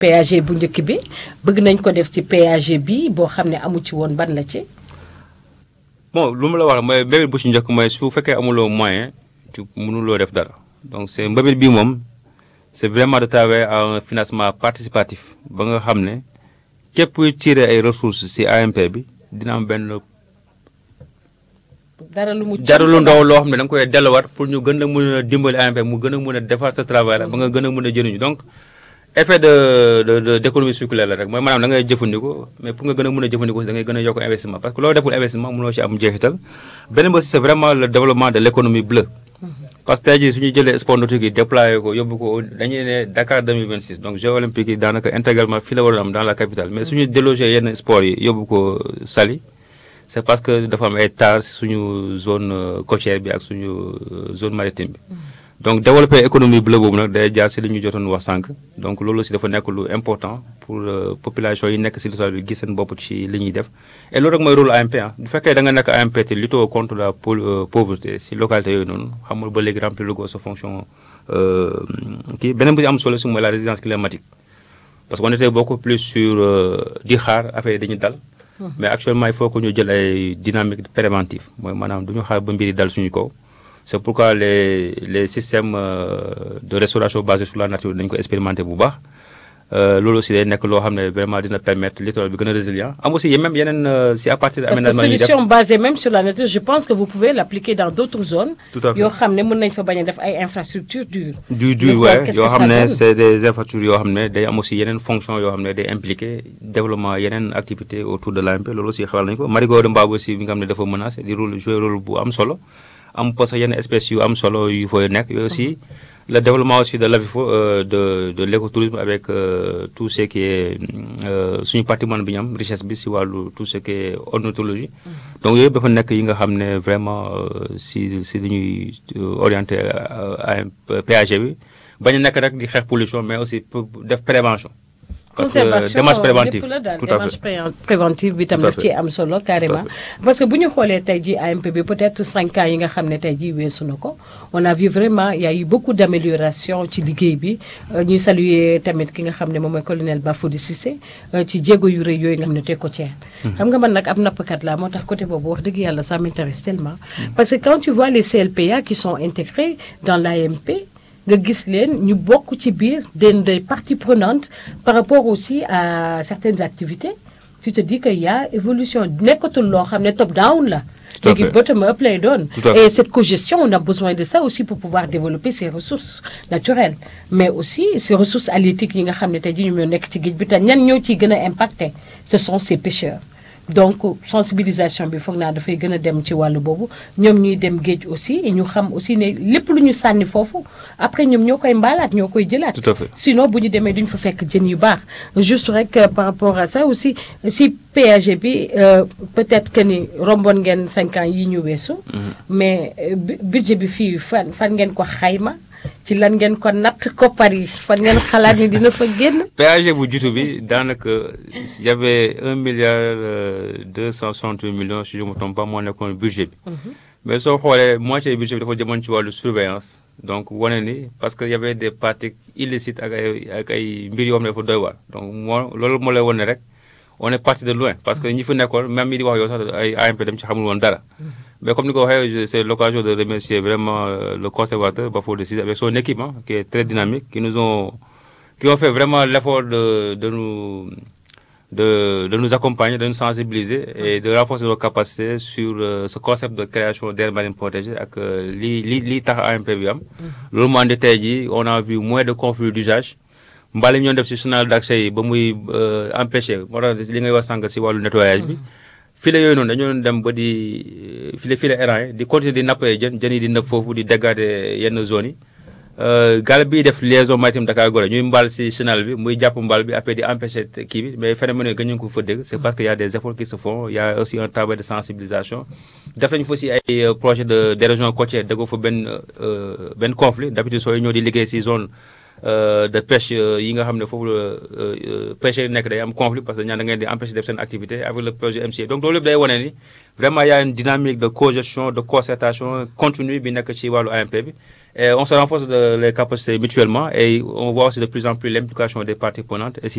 péage bu njëkk bi bëgg nañ ko def ci péage bi boo xam ne amu ci woon ban la ci. bon lu mu la wax mooy mbébét bu ci njëkk mooy su fekkee amuloo moyen tu mënuloo def dara donc c'est mbébét bii moom c'est vraiment de travailler à un financement participatif ba nga xam ne képp kuy tirer ay ressources ci AMP bi dina am benn dara lu mu dara lu ndaw loo xam ne da nga koy delluwaat pour ñu gën a mën a dimbali AMP mu gën a mën a defar sa travail la ba nga gën a mën a jëriñu donc effet de de de d'économie circulaire la rek mooy maanaam da ngay jëfandikoo mais pour nga gën a mën a jëfandikoo da ngay gën a yokk investissement parce que loolu deful investissement mënoo ci am jeexital beneen bi aussi c'est vraiment le développement de l'économie bleue parce que tey jii su ñu jëlee sport nautique yi déployé ko yóbbu ko dañuy ne Dakar 2026 donc Jeux olympiques yi daanaka intégralement fii la waroon am dans la capitale mais suñu délogé yenn sport yi yóbbu ko Saly c'est parce que dafa am ay tares suñu zone côtière bi ak suñu zone maritime bi donc développer économie bleue boobu nag day jaar si li ñu jotoon wax sànq donc loolu aussi dafa nekk lu important pour population yi nekk si littoral bi gis seen bopp ci li ñuy def et loolu rek mooy rôle AMP ah bu fekkee da nga nekk AMP te lutter contre la pauvreté si localité yooyu noonu xamul ba léegi remplir lu ko sa fonction kii beneen bu am solo si mooy la résilience climatique parce que on était beaucoup plus sur di xaar affaire yi dañuy dal mais actuellement il faut que ñu jël ay dynamique préventive mooy maanaam du ñu xaar ba mbir yi dal suñu kaw c'est pourquoi les les systèmes de restauration basés sur la nature dañu ko expérimenter bu baax loolu aussi day nekk loo xam ne vraiment dina permettre littoral bi gën a résilient am aussi même yeneen si à partir de aménagement parce que solution basée même sur la nature je pense que vous pouvez l'appliquer dans d'autres zones tout à fait yoo xam ne mën nañ fa bañ a def ay infrastructures dures du du ouais yoo xam ne c'est des infrastructures yoo xam ne day am aussi yeneen fonction yoo xam ne day impliquer développement yeneen activités autour de l'AMP loolu aussi xelal nañu ko marigot de Mbabo aussi bi nga xam ne dafa menacé di rôle jouer rôle bu am solo am parce que yenn espèces yu am solo yu fooy nekk yooyu aussi le développement aussi de l'avifo de de l'écotourisme avec tout ce qui est suñu patrimoine bi ñu am richesse bi si wàllu tout ce qui est ornithologie donc yooyu dafa nekk yi nga xam ne vraiment si si li ñuy orienté à PAG bi bañ a nekk rek di xeex pollution mais aussi pour def prévention parce que démarche préventive lépp la daal tout à démarche fait préventive bi tam Tout à daf ci am solo carrément parce que bu ñu xoolee tey ji AMP bi peut-être cinq ans yi nga xam ne tey ji weesu na ko on a vu vraiment il y a eu beaucoup d'amélioration ci liggéey bi ñuy saluer tamit ki nga xam ne moom mooy colonel Bafoudy Cissé ci jéego yu rëy yooyu nga xam ne teg ko ci xam nga man nag ab nappkat laa moo tax côté boobu wax dëgg yàlla ça m'intéresse tellement parce que quand tu vois les CLPA qui sont intégrés dans l'AMP nga gis leen ñu bokk ci biir des des parties prenantes par rapport aussi à certaines activités tu te dis que y a évolution nekkatul loo xam ne top down la Tout à léegi fait. bottom up lay doon Tout à fait. et cette cogestion on a besoin de ça aussi pour pouvoir développer ces ressources naturelles mais aussi ces ressources halieutiques yi nga xam ne tey jii ñoom ñoo nekk ci géej bi te ñan ñoo ciy gën a impacté ce sont ces pêcheurs donc sensibilisation bi foog naa dafay gën a dem ci wàllu boobu ñoom ñuy dem géej aussi ñu xam aussi ne lépp lu ñu sànni foofu après ñoom ñoo koy mbaalaat ñoo koy jëlaat Tout à fait. sinon bu ñu demee duñ fa fekk jën yu baax juste rek euh, par rapport à ça aussi si péage bi euh, peut-être que ni romboon ngeen cinq ans yi ñu weesu mais euh, bu- budget bi fii fan fan ngeen ko xayma ci lan ngeen ko natt koppar yi fan ngeen xalaat ni dina fa génn péage bu jiitu bi daanaka y avait un milliard deux cent soixante-huit millions si je me trompe pas moo nekkoon budget bi mais soo xoolee moitié budget bi dafa jëmoon ci wàllu surveillance donc wane ni parce que y avait des pratiques illicites ak ay ak ay mbir yoo xam ne dafa doy waar donc moo loolu moo lay wane rek on est parti de loin parce que ñi fi nekkoon même mi di wax yow sax ay AMP dem ci xamul woon dara mais comme ni ko waxee je- c'est l'occasion de remercier vraiment euh, le conservateur Bafoudy Cissé avec son équipe hein, qui est très dynamique qui nous ont qui ont fait vraiment l'effort de de nous de de nous accompagner de nous sensibiliser et de renforcer nos capacités sur euh, ce concept de création d'aires marines protégées ak euh, li li li tax AMP bi am loolu moo andi tey jii on a vu moins de conflits d'usage mbali ñoo def si chenal d'accès yi ba muy euh, empêcher moo tax li ngay wax sànq si wàllu nettoyage bi file yooyu noonu dañoo doon dem ba di file file errant yi di continuer di nappee jën jën yi di nëb foofu di dégrader yenn zones yi Euh, gaal bi def liaison maritime Dakar Gorée ñuy mbaal si chenal bi muy jàpp mbaal bi après di empêcher te- kii bi mais phénomène yooyu gën ñu ko fa dégg c'est parce que y a des efforts qui se font il y a aussi un travail de sensibilisation def nañu fa aussi ay euh, projet de d'érosion côtière déggoo fa benn euh, benn conflit d'habitude sooy ñëw di liggéey si zone euh, de pêche euh, yi nga xam ne foofu la euh, euh, pêcheurs yi nekk day am conflit parce que ñaan da ngeen di empêcher def seen activité avec le projet MCA donc loolu lépp day wane ni vraiment y a une dynamique de cogestion de concertation continue bi nekk ci wàllu AMP bi et on se renforce de les capacités mutuellement et on voit aussi de plus en plus l'implication des parties prenantes et si